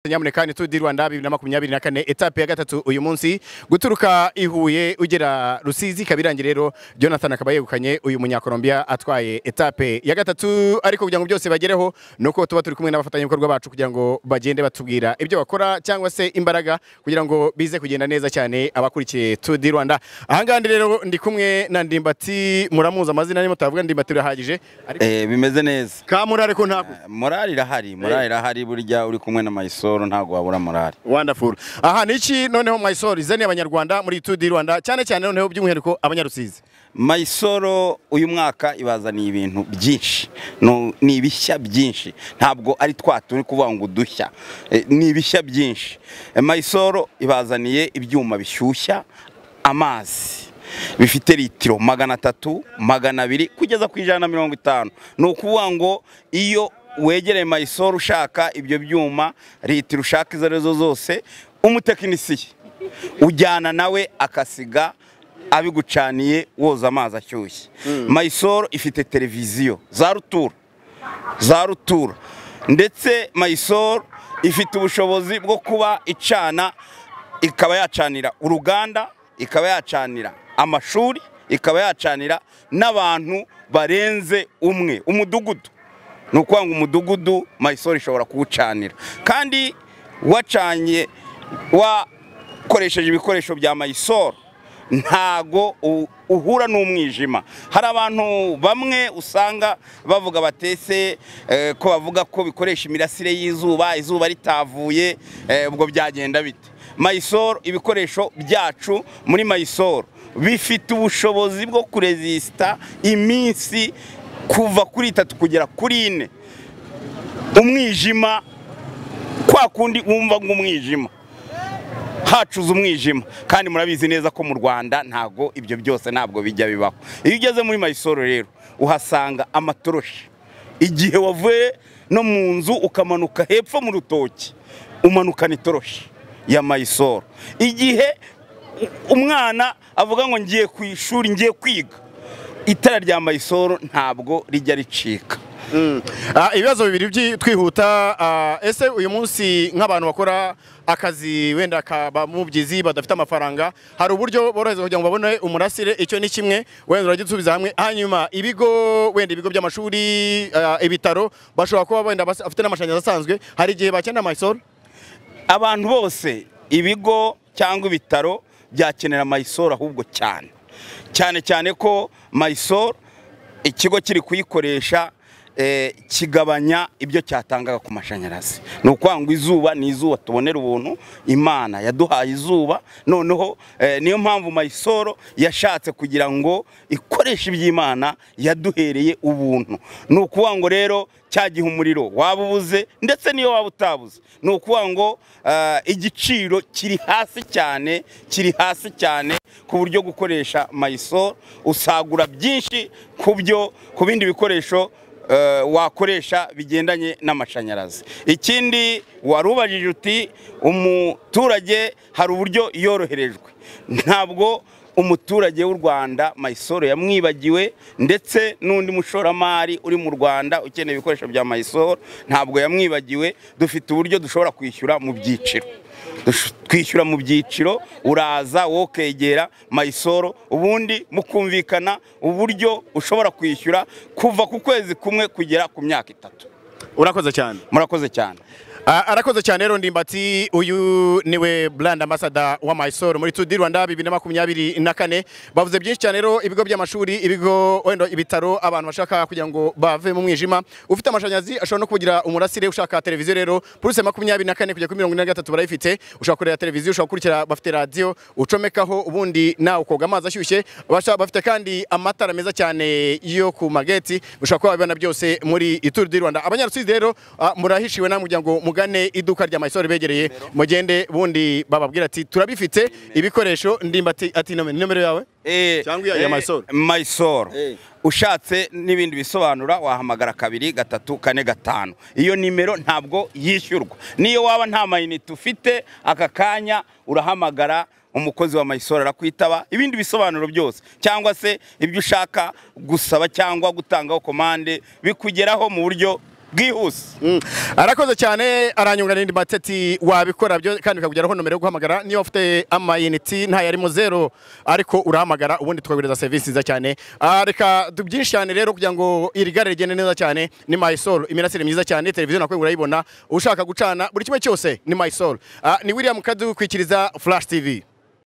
nyamuneka ni turi di rwanda bibiri na makumyabiri na kane etape ya gatatu uyu munsi guturuka i huye ugera rusizi kabirangi rero jonathan akaba yegukanye uyu munyakolombiya atwaye etape ya gatatu ariko kugira ngo byose bagereho ni uko tuba turi kumwe n'abafatanyabikorwa bacu kugira ngo bagende batubwira ibyo bakora cyangwa se imbaraga kugira ngo bize kugenda neza cyane abakurikiye turi di rwanda ahangaha rero ndi kumwe na ndimbati muramuzi amazina arimo turavuga ndimbati urahagije ariko Eh, bimeze neza kamurare ko ntabwo morali irahari morali irahari burya uri kumwe na mayisoro ntabwo wabura morali wonderful aha ni iki noneho Mysol izaniye abanyarwanda muri Tour du Rwanda cyane cyane noneho by'umwihariko abanyarusizi mayisoro uyu mwaka ibazaniye ibintu byinshi No- ni ibishya byinshi ntabwo ari twa turi kuvuga ngo udushya Eh, ni ibishya byinshi Eh, mayisoro ibazaniye ibyuma bishyushya amazi bifite litiro magana atatu magana abiri kugeza ku ijana na mirongo itanu ni ukuvuga ngo iyo wegereye mayisoro ushaka ibyo byuma litiro ushaka izo arizo zose umutekinisiye ujyana nawe akasiga abigucaniye woza amazi ashyushye mayisoro ifite televiziyo za rutura za rutura ndetse mayisoro ifite ubushobozi bwo kuba icana ikaba yacanira uruganda ikaba yacanira amashuri ikaba yacanira n'abantu barenze umwe umudugudu ni ukuvuga ngo umudugudu mayisoro ishobora kuwucanira kandi wacanye wakoresheje ibikoresho bya mayisoro ntago u- uhura n'umwijima hari abantu bamwe usanga bavuga batese eh, ko bavuga ko bikoresha imirasire y'izuba izuba ritavuye eh, ubwo byagenda bite mayisoro ibikoresho byacu muri mayisoro bifite ubushobozi bwo kurezisita iminsi kuva kuri itatu kugera kuri ine umwijima kwa kundi wumva nk'umwijima hacuza umwijima kandi murabizi neza ko mu rwanda ntago ibyo byose ntabwo bijya bibaho iyo ugeze muri mayisoro rero uhasanga amatoroshi igihe wavuye no mu nzu ukamanuka hepfo mu rutoki umanukana itoroshi ya mayisoro igihe umwana avuga ngo ngiye ku ishuri ngiye kwiga itara rya mayisoro ntabwo rijya ricika Ah, ibibazo bibiri byi- twihuta ah, ese uyu munsi nk'abantu bakora akazi wenda kaba mubyizi badafite amafaranga hari uburyo borohereza kugira ngo babone umurasire icyo ni kimwe wenda uragisubiza hamwe hanyuma ibigo wenda ibigo by'amashuri ah, ibitaro bashobora kuba wenda bas- bafite n'amashanyarazi asanzwe hari igihe bakenera Mysol abantu bose ibigo cyangwa ibitaro byakenera mayisoro ahubwo cyane cyane cyane ko mayisoro ikigo kiri kuyikoresha eh, kigabanya ibyo cyatangaga ku mashanyarazi ni ukuvuga ngo izuba ni izuba tubonera ubuntu imana yaduhaye izuba noneho eh, niyo mpamvu mayisoro yashatse kugira ngo ikoreshe iby'imana yaduhereye ubuntu ni ukuvuga ngo rero cya gihe umuriro waba ubuze ndetse n'iyo waba utabuze ni ukuvuga ngo eh, igiciro kiri hasi cyane kiri hasi cyane ku buryo gukoresha mayisoro usagura byinshi ku byo ku bindi bikoresho eh, wakoresha bigendanye n'amashanyarazi ikindi warubajije uti umuturage hari uburyo yoroherejwe ntabwo umuturage w'u Rwanda Mayisoro yamwibagiwe ndetse n'undi mushoramari uri mu Rwanda ukeneye ibikoresho bya Mayisoro ntabwo yamwibagiwe dufite uburyo dushobora kwishyura mu byiciro Dush- twishyura mu byiciro uraza wokegera Mayisoro ubundi mukumvikana uburyo ushobora kwishyura kuva ku kwezi kumwe kugera ku myaka itatu urakoze cyane murakoze cyane Ah, arakoze cyane rero ndimbati uyu niwe brand ambassador wa Mysol muri Tour du Rwanda 2024 bavuze byinshi cyane rero ibigo by'amashuri ibigo wenda ibitaro abantu bashaka kugira ngo bave mu mwijima ufite amashanyarazi ashobora no kugira umurasire ushaka televiziyo rero plus 24 kujya kuri 43 barayifite ushobora kureba televiziyo ushobora gukurikira bafite radio ucomekaho ubundi nawe ukoga amazi ashyushye Abashaka- bafite kandi amatara meza cyane yo ku mageti ushobora kuba wabibona byose muri Tour du Rwanda abanyarusizi rero ah, murahishiwe namwe kugira ngo mugane iduka rya Mysol begereye mugende bundi bababwira ati turabifite ibikoresho ndimba ati ati nomero nomero yawe Eh, Cyangwa iya- iya eh, Mysol. Mysol. Eh. ushatse n'ibindi bisobanura wahamagara kabiri gatatu kane gatanu iyo nimero ntabwo yishyurwa niyo waba nta mayinite ufite aka kanya urahamagara umukozi wa mayisoro arakwitaba ibindi bisobanuro byose cyangwa se ibyo ushaka gusaba cyangwa gutangaho komande bikugeraho mu buryo bwihuse Mm. arakoze cyane aranyunga n'indi mateti wabikora byo kandi bikakugeraho nomero yo guhamagara niyo ufite amayiniti nta yari mu zero ariko urahamagara ubundi tukaguhereza serivisi nziza cyane Ah, reka tubyinshirane rero kugira ngo iri gare rigende neza cyane ni mysol imirasire myiza cyane televiziyo nakwe urayibona ushaka gucana buri kimwe cyose ni mysol ni william kadukwikiriza flash tv